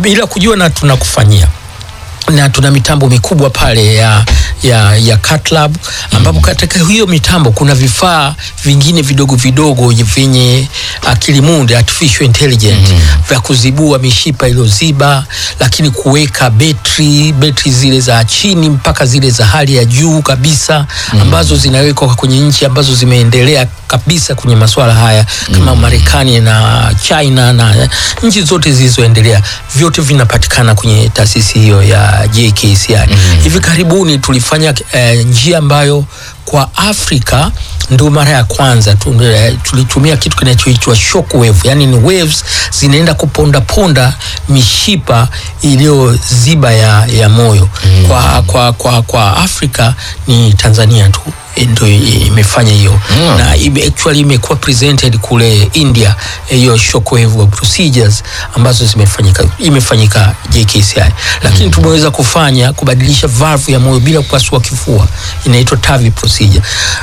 bila kujua na tunakufanyia na tuna mitambo mikubwa pale ya, ya, ya Cat Lab ambapo katika hiyo mitambo kuna vifaa vingine vidogo vidogo vyenye akili munde artificial intelligence vya kuzibua mishipa iliyoziba, lakini kuweka betri betri zile za chini mpaka zile za hali ya juu kabisa ambazo zinawekwa kwenye nchi ambazo zimeendelea kabisa kwenye masuala haya kama Marekani na China na nchi zote zilizoendelea, vyote vinapatikana kwenye taasisi hiyo ya JKCI. Hivi karibuni tulifanya eh, njia ambayo kwa Afrika ndio mara ya kwanza tu, eh, tulitumia kitu kinachoitwa shockwave, yani ni waves zinaenda kuponda ponda mishipa iliyoziba ya, ya moyo kwa, kwa, kwa, kwa Afrika ni Tanzania tu eh, ndio imefanya hiyo Mm. na ime, actually imekuwa presented kule India eh, hiyo shockwave procedures ambazo zimefanyika imefanyika JKCI, lakini tumeweza kufanya kubadilisha valve ya moyo bila kupasua kifua, inaitwa TAVI procedure.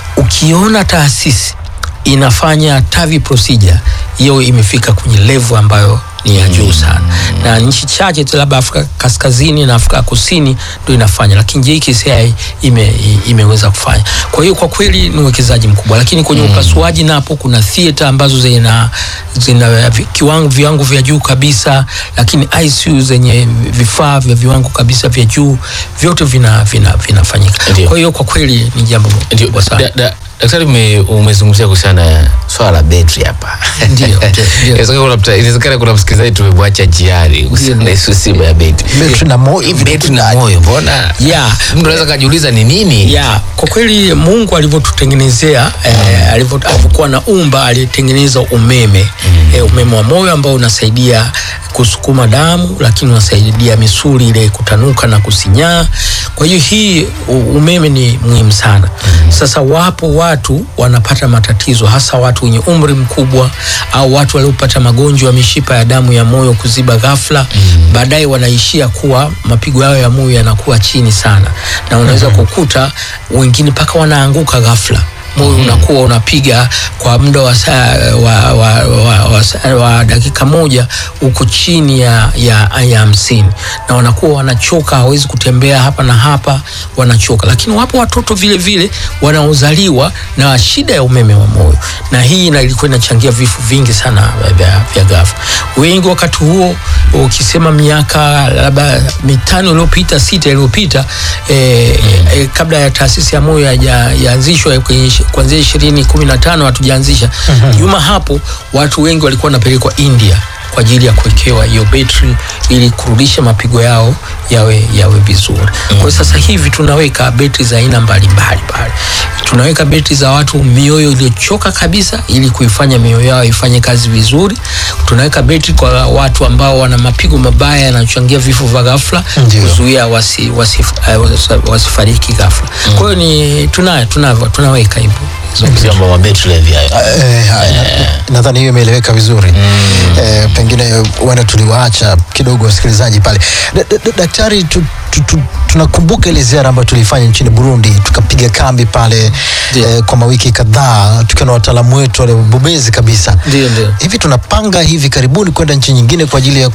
Ukiona taasisi inafanya TAVI procedure, hiyo imefika kwenye level ambayo ni ya juu sana, na nchi chache tu labda Afrika Kaskazini na Afrika Kusini ndio inafanya, lakini JKCI ime, i- imeweza kufanya. Kwa hiyo kwa kweli ni uwekezaji mkubwa, lakini kwenye upasuaji napo kuna theater ambazo zina, zina vi- kiwango viwango vya juu kabisa, lakini ICU zenye vifaa vya viwango kabisa vya juu, vyote vina, vina, vinafanyika. Ndio. Kwa hiyo kwa kweli ni jambo Ndio, kubwa sana. da- da- daktari, ume- umezungumzia kuhusiana na swala la betri hapa. Ndio, ndio, ndio. Inawezekana kuna mta- inawezekana kuna msikilizaji tumemwacha njiani kuhusiana na hiyo simu ya betri. Betri na moyo Hii betri na moyo, mbona Yeah. mtu anaweza kajiuliza ni nini? ya kwa kweli Mungu alivyotutengenezea eh, alivyo- alivyokuwa na umba alitengeneza umeme eh, umeme wa moyo ambao unasaidia kusukuma damu, lakini unasaidia misuli ile kutanuka na kusinyaa. Kwa hiyo hii u- umeme ni muhimu sana. Sasa wapo watu wanapata matatizo, hasa watu wenye umri mkubwa au watu waliopata magonjwa ya mishipa ya damu ya moyo kuziba ghafla, baadaye wanaishia kuwa mapigo yao ya moyo yanakuwa chini sana, na unaweza kukuta wengine mpaka wanaanguka ghafla moyo unakuwa unapiga kwa muda wa, saa, wa, wa, wa, wa, saa- wa dakika moja uko chini ya ya ya hamsini na wanakuwa wanachoka, hawezi kutembea hapa na hapa, wanachoka. Lakini wapo watoto vile vile wanaozaliwa na shida ya umeme wa moyo, na hii ina- ilikuwa inachangia vifo vingi sana vya, vya ghafla. Wengi wakati huo ukisema miaka labda mitano iliyopita sita iliyopita eh, eh, kabla ya taasisi ya moyo haija- yaanzishwa kwenye ishi- kuanzia ishirini kumi na tano hatujaanzisha nyuma hapo, watu wengi walikuwa wanapelekwa India kwa ajili ya kuwekewa hiyo betri ili kurudisha mapigo yao yawe yawe vizuri. Kwa hiyo sasa hivi tunaweka betri za aina mbalimbali pale, tunaweka betri za watu mioyo iliyochoka kabisa ili kuifanya mioyo yao ifanye kazi vizuri. Tunaweka betri kwa watu ambao wana mapigo mabaya yanachangia vifo vya ghafla, Ndio. kuzuia wasi, wasi, eh, wasi, wasifariki ghafla. Kwa hiyo ni tunayo tunavyo tunaweka hivyo hizo betri. Vyombo vya betri hivi hayo. Eh, haya, nadhani hiyo imeeleweka vizuri eh, pengine huenda tuliwaacha kidogo wasikilizaji pale. Da- da- da- Daktari, tu, tu, tu, tunakumbuka ile ziara ambayo tulifanya nchini Burundi, tukapiga kambi pale Ndio. eh, kwa mawiki kadhaa tukiwa na wataalamu wetu wale wabobezi kabisa. Ndio, ndio. Hivi tunapanga hivi karibuni kwenda nchi nyingine kwa ajili ya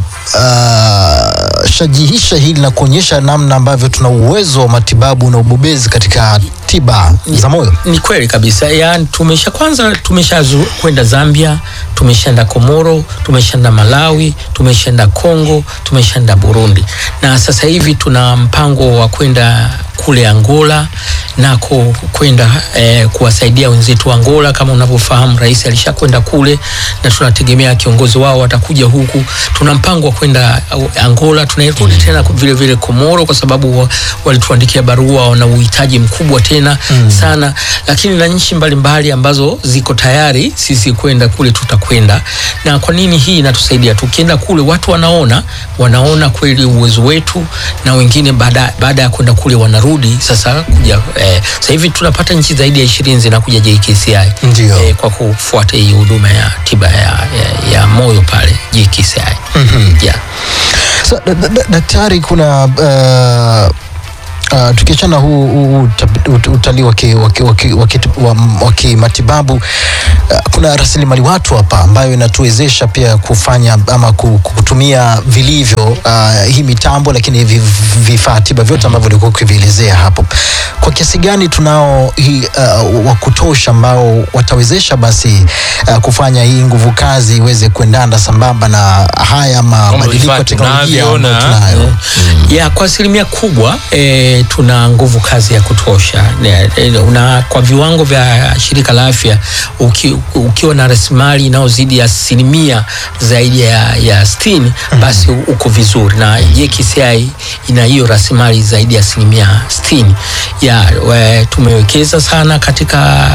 kushajihisha hili na kuonyesha namna ambavyo tuna uwezo wa matibabu na ubobezi katika tiba za moyo. Ni kweli kabisa, yaani tumesha kwanza tumesha zu- kwenda Zambia, tumeshaenda Komoro, tumeshaenda Malawi, tumeshaenda Kongo, tumeshaenda Burundi, na sasa hivi tuna mpango wa kwenda kule Angola nako kwenda eh, kuwasaidia wenzetu wa Angola. Kama unavyofahamu, rais alishakwenda kule na tunategemea kiongozi wao watakuja huku. Tuna mpango wa kwenda uh, Angola, tunarudi tena vile vile Komoro kwa sababu wa- walituandikia barua, wana uhitaji mkubwa tena sana, lakini na nchi mbalimbali ambazo ziko tayari sisi kwenda kule, tutakwenda. Na kwa nini hii inatusaidia? Tukienda kule watu wanaona wanaona kweli uwezo wetu, na wengine baada baada ya kwenda kule wanarudi sasa kuja eh, sasa hivi tunapata nchi zaidi ya ishirini zinakuja JKCI Ndio. eh, kwa kufuata hii huduma ya tiba ya, ya, ya moyo pale JKCI yeah. So, da, da, da, daktari kuna uh, uh, tukiachana huu huu uta- ut- utalii wa ki- wa ki- wa ki- wa ki- wa- wa kimatibabu uh, kuna rasilimali watu hapa ambayo inatuwezesha pia kufanya ama ku- kutumia vilivyo uh, hii mitambo lakini hivi vifaa tiba vyote ambavyo ulikuwa ukivielezea hapo. Kwa kiasi gani tunao hii uh, wa kutosha ambao watawezesha basi uh, kufanya hii nguvu kazi iweze kuendana sambamba na haya mabadiliko vifaa ya teknolojia tunavyo ambayo na- tunayo. ya kwa asilimia kubwa e, tuna nguvu kazi ya kutosha Ne- e, na kwa viwango vya shirika la afya uki, ukiwa na rasilimali inayozidi asilimia zaidi ya, ya sitini basi uko vizuri na JKCI ina hiyo rasilimali zaidi ya asilimia sitini ya we, tumewekeza sana katika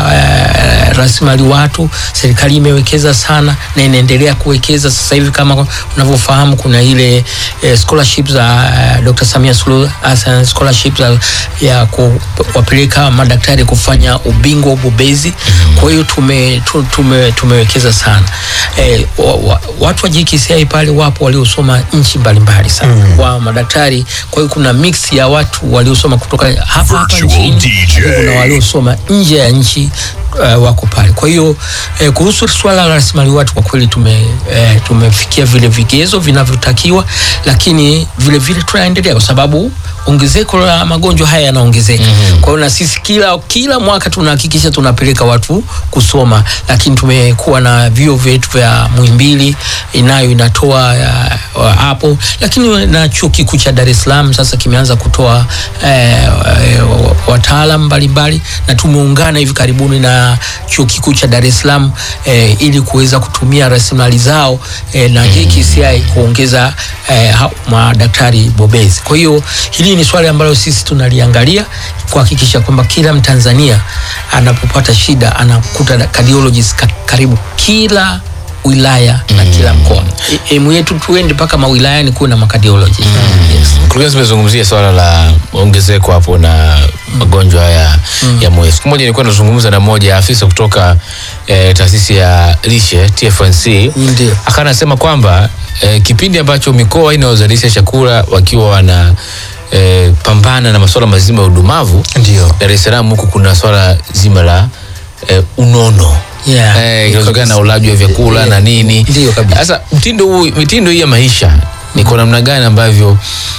e, rasilimali watu serikali imewekeza sana na inaendelea kuwekeza sasa hivi kama unavyofahamu kuna ile eh, scholarship za eh, Dr. Samia Suluhu Hassan scholarship za, ya kuwapeleka madaktari kufanya ubingwa ubobezi. Kwa hiyo tume, tu- tume, tumewekeza sana eh, wa, wa, watu wa JKCI pale wapo waliosoma nchi mbalimbali sana mm. wa madaktari. Kwa hiyo kuna mix ya watu waliosoma kutoka hapa hapa Virtual nchini, DJ. lakini kuna waliosoma nje ya nchi uh, wako pale. Kwa hiyo eh, kuhusu swala la rasilimali watu kwa kweli tume, eh, tumefikia vile vigezo vinavyotakiwa, lakini vile vile tunaendelea kwa sababu ongezeko la magonjwa haya yanaongezeka. Mm-hmm. Kwa hiyo na sisi kila kila mwaka tunahakikisha tunapeleka watu kusoma, lakini tumekuwa na vyuo vyetu vya Muhimbili inayo inatoa uh, hapo, lakini na chuo kikuu cha Dar es Salaam sasa kimeanza kutoa eh, eh, wataalam mbalimbali na tumeungana hivi karibuni na chuo kikuu cha Dar es Salaam eh, ili kuweza kutumia rasilimali zao eh, na JKCI kuongeza eh, ha- madaktari bobezi. Kwa hiyo hili ni swali ambalo sisi tunaliangalia kuhakikisha kwamba kila Mtanzania anapopata shida anakuta da- cardiologist ka, karibu kila wilaya na kila mkoa. E- Emu yetu tuende mpaka mawilayani kuwe na makadiologist. Yes. Mkurugenzi, umezungumzia swala la ongezeko hapo na magonjwa ya, ya moyo. Siku moja nilikuwa nazungumza na mmoja ya afisa kutoka eh, taasisi ya lishe TFNC, Ndio. akawa anasema kwamba eh, kipindi ambacho mikoa inayozalisha chakula wakiwa wana eh, pambana na masuala mazima ya udumavu, Ndio. Dar es Salaam huku kuna swala zima la eh, unono Yeah. eh, inawezekana na ulaji wa vyakula Yeah. na nini. Ndio kabisa. Sasa mtindo huu, mitindo hii ya maisha ni kwa namna gani ambavyo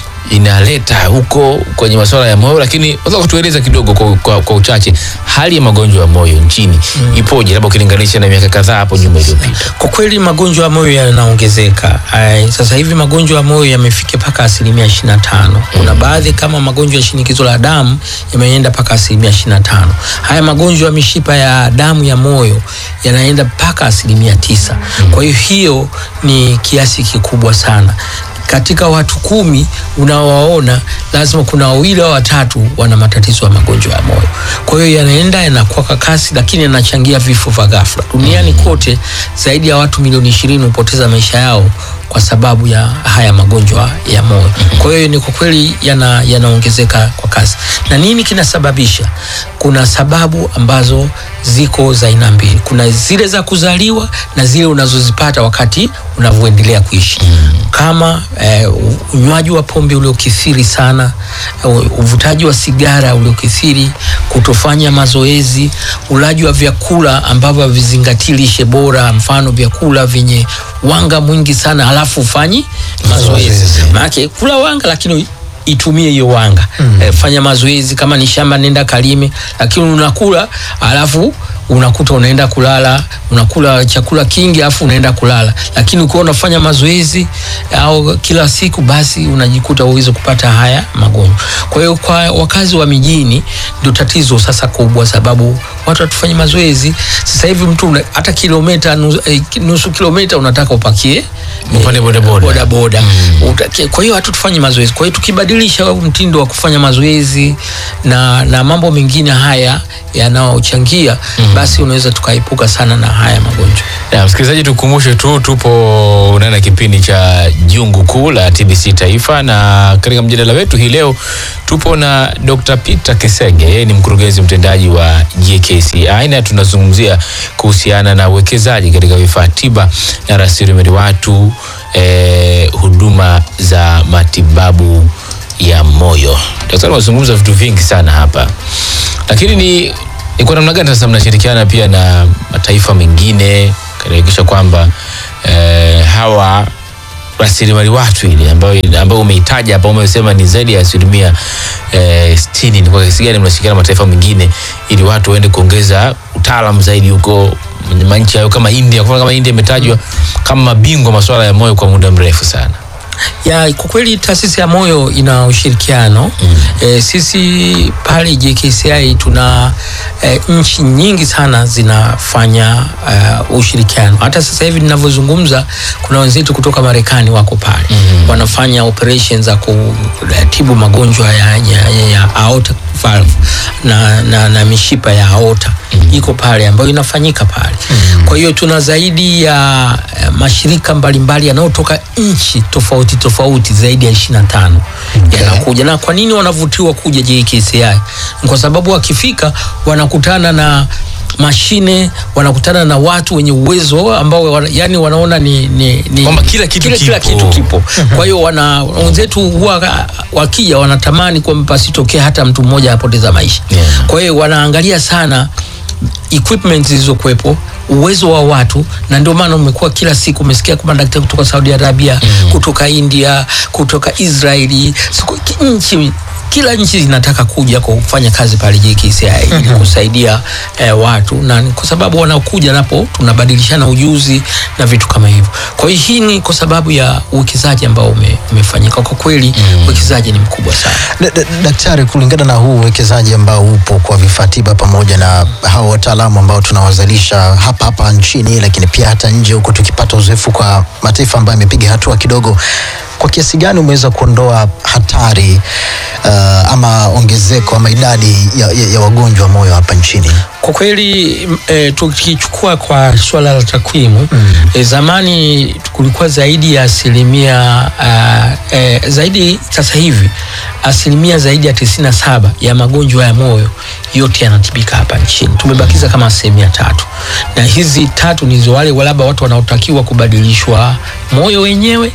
inaleta huko kwenye masuala ya moyo, lakini unaweza kutueleza kidogo kwa, kwa, kwa uchache hali ya magonjwa ya moyo nchini ipoje, labda ukilinganisha na miaka kadhaa hapo nyuma iliyopita? Kwa kweli magonjwa ya moyo yanaongezeka. Ai, Sasa hivi magonjwa ya moyo yamefikia mpaka asilimia 25. Kuna baadhi kama magonjwa ya shinikizo la damu yameenda mpaka asilimia 25. Haya magonjwa ya mishipa ya damu ya moyo yanaenda mpaka asilimia tisa. Kwa hiyo hiyo ni kiasi kikubwa sana katika watu kumi unaowaona lazima kuna wawili au watatu wana matatizo ya magonjwa ya moyo. Kwa hiyo yanaenda yanakuwa kwa kasi, lakini yanachangia vifo vya ghafla duniani kote. Zaidi ya watu milioni ishirini hupoteza maisha yao kwa sababu ya haya magonjwa ya moyo. Kwa hiyo ni kwa kweli yana yanaongezeka kwa kasi. Na nini kinasababisha? Kuna sababu ambazo ziko za aina mbili. Kuna zile za kuzaliwa na zile unazozipata wakati unavyoendelea kuishi kama eh, u- unywaji wa pombe uliokithiri sana, u- uvutaji wa sigara uliokithiri, kutofanya mazoezi, ulaji wa vyakula ambavyo havizingatii lishe bora, mfano vyakula vyenye wanga mwingi sana, halafu ufanyi mazoezi. Mazoezi. Maanake kula wanga lakini itumie hiyo wanga mm. E, fanya mazoezi kama ni shamba nenda kalime, lakini unakula alafu unakuta unaenda kulala, unakula chakula kingi alafu unaenda kulala, lakini ukiwa unafanya mazoezi au kila siku, basi unajikuta uweze kupata haya magonjwa. Kwa hiyo kwa wakazi wa mijini ndio tatizo sasa kubwa, sababu watu hatufanyi mazoezi. Sasa hivi mtu una- hata kilomita nusu, eh, nusu kilomita unataka upakie Upande bodaboda. boda boda Utaki- kwa hiyo hatu tufanye mazoezi kwa hiyo tukibadilisha huu mtindo wa kufanya mazoezi na, na mambo mengine haya yanayochangia basi unaweza tukaepuka sana na haya magonjwa Na msikilizaji, tukumbushe tu tupo ndani ya kipindi cha Jungu Kuu la TBC Taifa, na katika mjadala wetu hii leo tupo na Dr. Peter Kesenge, yeye ni mkurugenzi mtendaji wa JKCI na tunazungumzia kuhusiana na uwekezaji katika vifaa tiba na rasilimali watu, eh, huduma za matibabu ya moyo. Daktari amezungumza vitu vingi sana hapa, lakini ni Ni kwa namna gani sasa mnashirikiana pia na mataifa mengine kuhakikisha kwamba eh, hawa rasilimali watu ile ambayo ambayo umeitaja hapa, umesema ni zaidi ya asilimia eh, sitini. Ni kwa kiasi gani mnashirikiana na mataifa mengine ili watu waende kuongeza utaalamu zaidi huko kwenye manchi hayo kama India? Kwa mfano kama India imetajwa kama mabingwa masuala ya moyo kwa muda mrefu sana. ya kwa kweli taasisi ya moyo ina ushirikiano mm. E, sisi pale JKCI tuna e, nchi nyingi sana zinafanya uh, ushirikiano. Hata sasa hivi ninavyozungumza, kuna wenzetu kutoka Marekani wako pale mm. wanafanya operations za kutibu magonjwa ya, ya, ya, ya aorta valve na, na, na mishipa ya aorta mm. iko pale ambayo inafanyika pale mm. kwa hiyo tuna zaidi ya eh, mashirika mbalimbali yanayotoka nchi tofauti tofauti zaidi ya 25 Okay. yanakuja. Na kwa nini wanavutiwa kuja JKCI? Ni Kwa sababu wakifika wanakutana na mashine wanakutana na watu wenye uwezo ambao wana, yani wanaona ni, ni, ni Kwamba kila kitu kila, kila kipo. kitu kipo. Kwa hiyo wana wenzetu huwa wakija wanatamani kwamba pasitokee hata mtu mmoja apoteza maisha. Yeah. Kwa hiyo wanaangalia sana equipment zilizokuwepo uwezo wa watu na ndio maana umekuwa kila siku umesikia kwa madaktari kutoka Saudi Arabia mm. kutoka India kutoka Israeli siku, ki- nchi kila nchi zinataka kuja kufanya kazi pale JKCI ili kusaidia eh, watu na ni kwa sababu wanaokuja napo tunabadilishana ujuzi na vitu kama hivyo. Kwa hiyo hii ni kwa sababu ya uwekezaji ambao ume, umefanyika. Kwa kweli uwekezaji ni mkubwa sana. Da- da- Daktari, kulingana na huu uwekezaji ambao upo kwa vifaa tiba pamoja na hao wataalamu ambao tunawazalisha hapa hapa nchini, lakini pia hata nje huko, tukipata uzoefu kwa mataifa ambayo yamepiga hatua kidogo, kwa kiasi gani umeweza kuondoa hatari uh, ama ongezeko ama idadi ya, ya, ya wagonjwa wa moyo hapa nchini? Kwa kweli m- e, tukichukua kwa swala la takwimu mm. e, zamani kulikuwa zaidi ya asilimia uh, e, zaidi sasa hivi asilimia zaidi ya tisini na saba ya magonjwa ya moyo yote yanatibika hapa nchini. Tumebakiza kama asilimia tatu, na hizi tatu ni wale labda watu wanaotakiwa kubadilishwa moyo wenyewe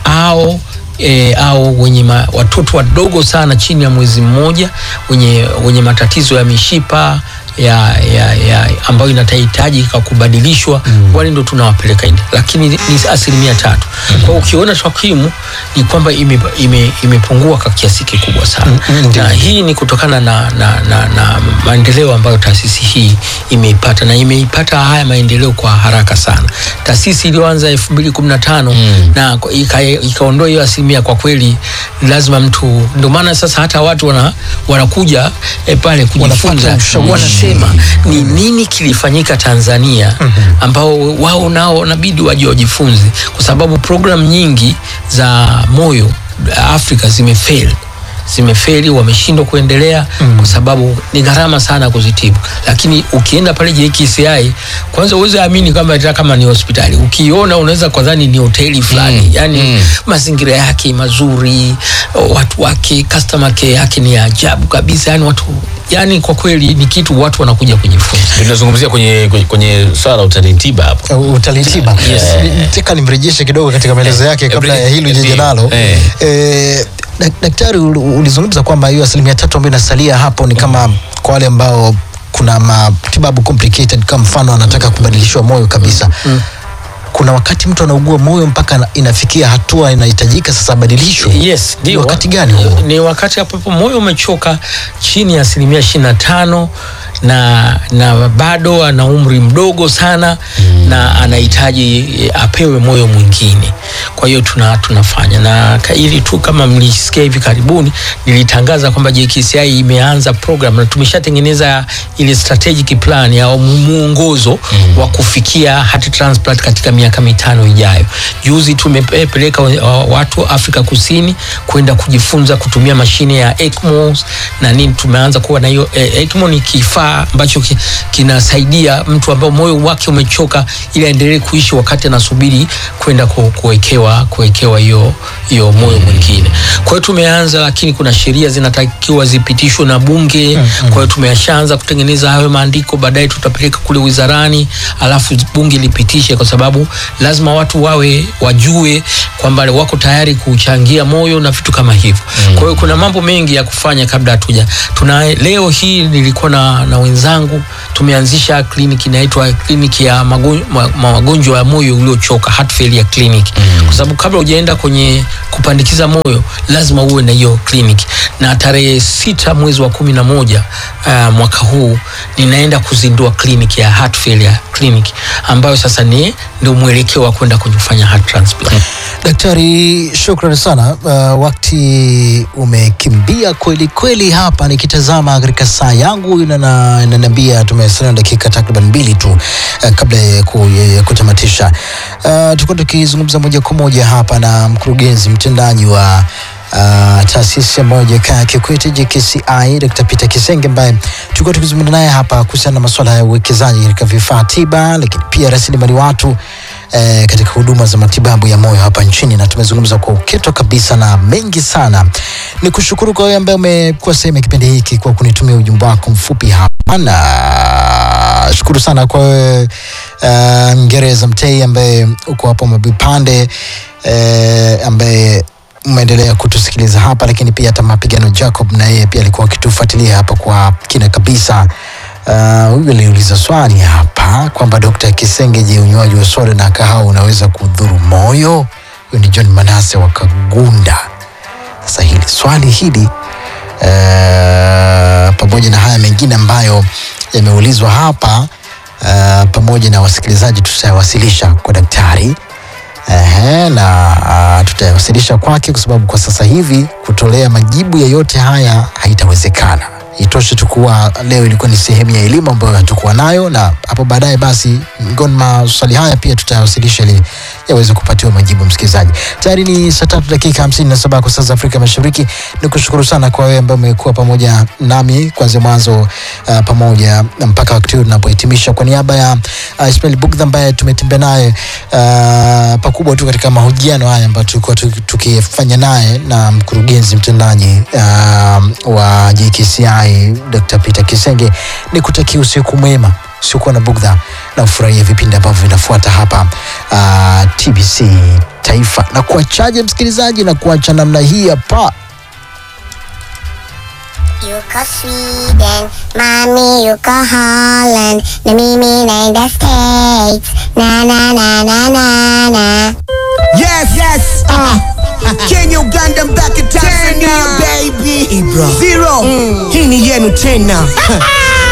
au e, au wenye ma, watoto wadogo sana chini ya mwezi mmoja wenye, wenye matatizo ya mishipa ya, ya, ya ambayo inatahitaji kwa kubadilishwa mm. wale ndo tunawapeleka India, lakini ni asilimia tatu. Mm. Kwa hiyo ukiona takwimu ni kwamba ime, ime, imepungua kwa kiasi kikubwa sana Mm, ndio. na hii ni kutokana na, na, na, na maendeleo ambayo taasisi hii imeipata na imeipata haya maendeleo kwa haraka sana. Taasisi iliyoanza elfu mbili kumi na tano Mm. na ika- ikaondoa hiyo asilimia, kwa kweli lazima mtu, ndio maana sasa hata watu wana, wanakuja eh, pale kujifunza Wanapata ushawishi. wanasema ni nini kilifanyika Tanzania ambao wao nao wanabidi waje wajifunze, kwa sababu programu nyingi za moyo Afrika zimefeli zimefeli, wameshindwa kuendelea mm. kwa sababu ni gharama sana kuzitibu. Lakini ukienda pale JKCI, kwanza uweze amini kwamba hata kama ni hospitali, ukiona unaweza kudhani ni hoteli fulani Mm, yani mm. mazingira yake mazuri, watu wake, customer care yake ni ya ajabu kabisa, yani watu yani kwa kweli ni kitu watu wanakuja kujifunza. Ndio tunazungumzia kwenye, kwenye, kwenye swala la utalii tiba hapo. Uh, utalii tiba. Yes. Ni- Nataka nimrejeshe kidogo katika maelezo yake kabla ya hilo jeje Ndio. nalo. Eh. Eh, dak- daktari ul- ulizungumza kwamba hiyo asilimia tatu ambayo inasalia hapo ni kama kwa wale ambao kuna matibabu complicated, kama mfano anataka kubadilishwa moyo kabisa kuna wakati mtu anaugua moyo mpaka ana- inafikia hatua inahitajika sasa abadilishwe. Yes, Ni ndio. wakati gani huo? Ni wakati ambapo moyo umechoka chini ya asilimia ishirini na tano na, na bado ana umri mdogo sana mm. na anahitaji eh, apewe moyo mwingine. Kwa hiyo tuna, tunafanya na ka- ili tu kama mlisikia hivi karibuni nilitangaza kwamba JKCI imeanza program na tumeshatengeneza ile strategic plan au mu- muongozo mm. wa kufikia heart transplant katika miaka mitano ijayo. Juzi tumepeleka wa- watu Afrika Kusini kwenda kujifunza kutumia mashine ya ECMO na nini. Tumeanza kuwa na hiyo eh, ECMO ni kifaa ambacho ki, kinasaidia mtu ambao moyo wake umechoka ili aendelee kuishi wakati anasubiri kwenda ku, kuwekewa kuwekewa hiyo hiyo moyo mwingine. Kwa hiyo tumeanza, lakini kuna sheria zinatakiwa zipitishwe na bunge. Kwa hiyo tumeshaanza kutengeneza hayo maandiko, baadaye tutapeleka kule wizarani, alafu bunge lipitishe, kwa sababu lazima watu wawe wajue kwamba wako tayari kuchangia moyo na vitu kama hivyo. Kwa hiyo kuna mambo mengi ya kufanya kabla hatuja tuna leo hii nilikuwa na, na wenzangu tumeanzisha kliniki inaitwa kliniki ya magonjwa, ma, magonjwa ya moyo uliochoka heart failure clinic kwa sababu kabla hujaenda kwenye kupandikiza moyo lazima uwe na hiyo kliniki na tarehe sita mwezi wa kumi na moja uh, mwaka huu ninaenda kuzindua kliniki ya heart failure clinic ambayo sasa ni ndio mwelekeo wa kwenda kwenye kufanya heart transplant Daktari, shukrani sana. Uh, wakati umekimbia kweli kweli. Hapa nikitazama katika saa yangu inana- inaniambia tumesalia na dakika takriban mbili tu uh, kabla ya ku- ya kutamatisha. Uh, tulikuwa tukizungumza moja kwa moja hapa na mkurugenzi mtendaji wa Uh, taasisi ambayo Jakaya Kikwete JKCI Dr. Peter Kisenge ambaye tulikuwa tukizungumza naye hapa kuhusiana na masuala ya uwekezaji katika vifaa tiba, lakini pia rasilimali watu eh, katika huduma za matibabu ya moyo hapa nchini, na tumezungumza kwa uketo kabisa na mengi sana. Ni kushukuru kwa wewe ambaye umekuwa sehemu ya kipindi hiki kwa kunitumia ujumbe wako mfupi hapa, na shukuru sana kwa wewe uh, Ngereza Mtei ambaye uko hapo Mabipande eh, ambaye umeendelea kutusikiliza hapa, lakini pia hata Mapigano Jacob na yeye pia alikuwa akitufuatilia hapa kwa kina kabisa. Uh, huyu aliuliza swali hapa kwamba Dr. Kisenge, je, unywaji wa soda na kahawa unaweza kudhuru moyo? Huyu ni John Manase wa Kagunda. Sasa hili swali hili uh, pamoja na haya mengine ambayo yameulizwa hapa uh, pamoja na wasikilizaji tutayawasilisha kwa daktari Ehe, na uh, tutayawasilisha kwake kwa sababu kwa sasa hivi kutolea majibu ya yote haya haitawezekana. Itoshe tu kuwa leo ilikuwa ni sehemu ya elimu ambayo hatukuwa nayo, na hapo baadaye basi miongoni mwa maswali haya pia tutayawasilisha ili yaweze kupatiwa majibu msikilizaji. Tayari ni saa tatu dakika hamsini na saba kwa saa za Afrika Mashariki. Ni kushukuru sana kwa wewe ambaye umekuwa pamoja nami kuanzia mwanzo uh, pamoja mpaka wakati huu tunapohitimisha. Kwa niaba ya uh, Ismail Bugdha ambaye tumetembea naye uh, pakubwa tu katika mahojiano haya ambayo tulikuwa tuki- tukifanya naye na mkurugenzi mtendaji uh, wa JKCI Dr. Peter Kisenge, ni kutakia usiku mwema usiokuwa na bugdha na ufurahie vipindi ambavyo vinafuata hapa uh, TBC Taifa, na kuachaje msikilizaji, na kuacha namna hii hapa You go Sweden, mommy, you go Holland, na mimi naenda States, na na na na na na. Yes, yes. Uh, Kenya, Uganda, back in Tanzania, baby. Zero. Hii ni yenu tena.